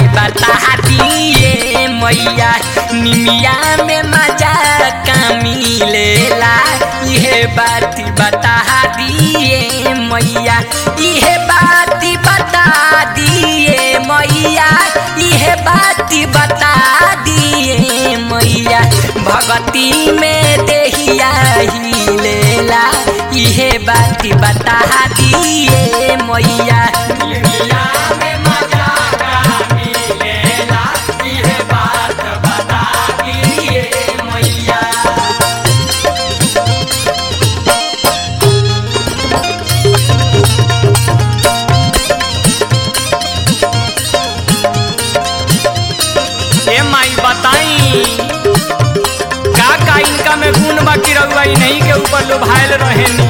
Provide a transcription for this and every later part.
बता दिए मैया निमिया में मजा का मिलेला इहे बात बता दिए मैया इहे बात बता दिए मैया इहे बात बता दिए मैया भगती में देहिया ही लेला इहे बात बता दिए मैया निमिया में मजा का मिलेला इहे बात बता दिए मैया ए माई बताई का का इनका में गुण बाकी रहुआ ई नहीं के ऊपर लोभायल रहेनी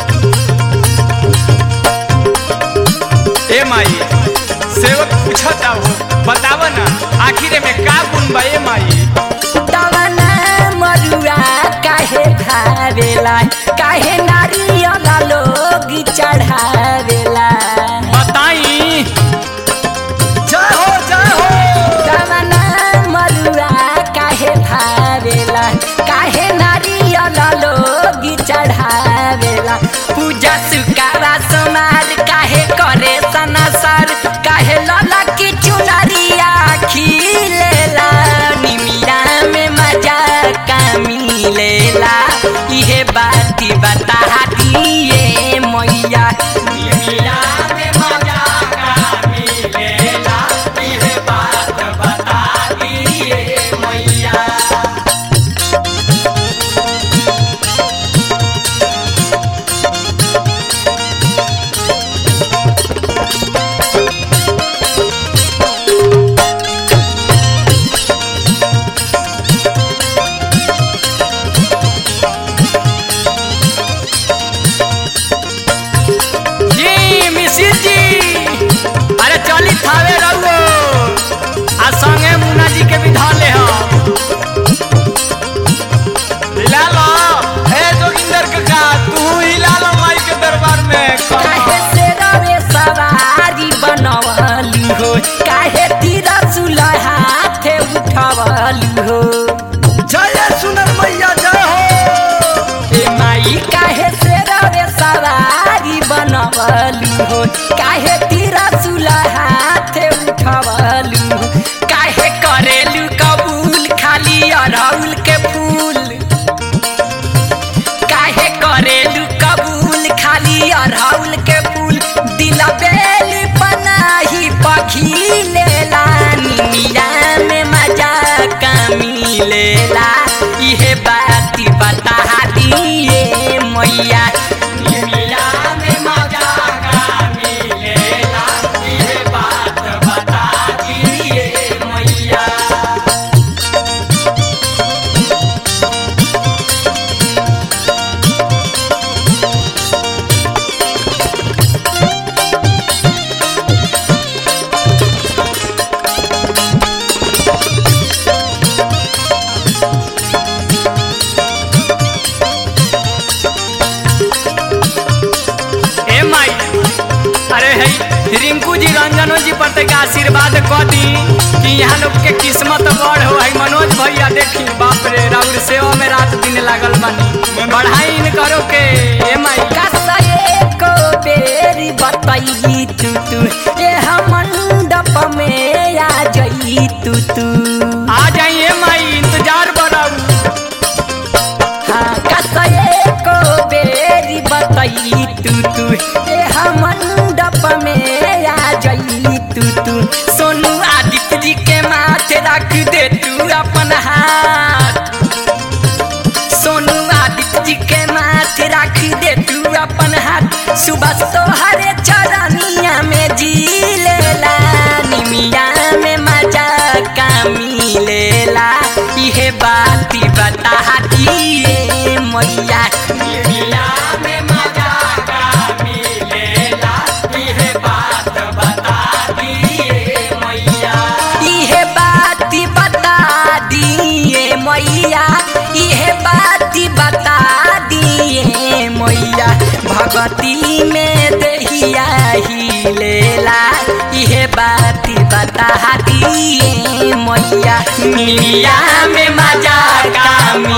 ए माई सेवक पूछता हो बताव ना आखिर में का गुण बा ए माई तवना मरुआ काहे भावेला काहे नारियल लोग चढ़ावेला बताई जय हो जय हो तवना मरुआ काहे भावेला काहे नारियल लोग चढ़ावेला पूजा सुकावा समार काहे करे सनसर काहे लला की चुनरिया खिलेला निमिया में मजा का मिलेला इहे बात बता दिए मैया निमिया में मजा का मिलेला इहे बात बता दिए मैया जी मिसिर जी अरे चली थावे रहुओ आ संगे मुन्ना जी के भी धा ले हम हिला लो ए जोगिंदर काका तू हिला लो माई के दरबार में काहे से रवे सवारी बनवलू हो काहे तीर हाथे उठवलू हो जय सुनर मैया जय हो ए माई काहे से रवे सवारी बनवलू हो काहे तीर हाथे उठवलू हो काहे करेलू कबूल खाली अरहुल के फूल काहे करेलू कबूल खाली अरहुल के फूल दिल बेल पनाही पखी लेला निमिया में मजा का मिलेला इहे बात बता दिए मैया निमिया में मजा का मिलेला इहे बात बता दिए मैया ए माई अरे है रिंकू जी रंजनो जी पर तक आशीर्वाद क दी कि यहाँ लोग के किस्मत बड़ हो है मनोज भैया देखी बाप रे राउर सेवा में रात दिन लागल बानी बढ़ाई इन करो के ए माई कसए को बेरी बताई तू तू ये हम मंडप में आ जाई तू तू आ जाइए माई इंतजार बनाऊ हाँ कसए को बेरी बताई तू तू ये हम मंडप में आ जाई तू तू सोनू आदित्य जी के माथे रख दे तू अपन हाथ सोनू आदित्य जी के माथे रख दे तू अपन हाथ सुबह तोहरे चरनिया में जी लेला निमिया में मजा का मिलेला इहे बात बता दिए मैया निमिया में मजा का मिलेला इहे बात बता दिए मैया इहे बात बता दिए मैया इहे बात बता दिए मैया भगती में दहिया ही लेला इहे बात बता दिए मैया निमिया में मजा का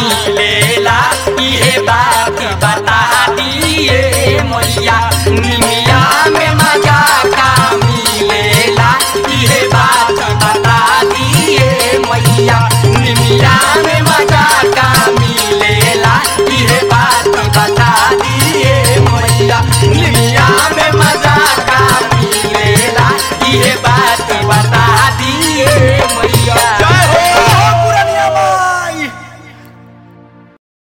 मिलेला इहे बात बता दिए मैया निमिया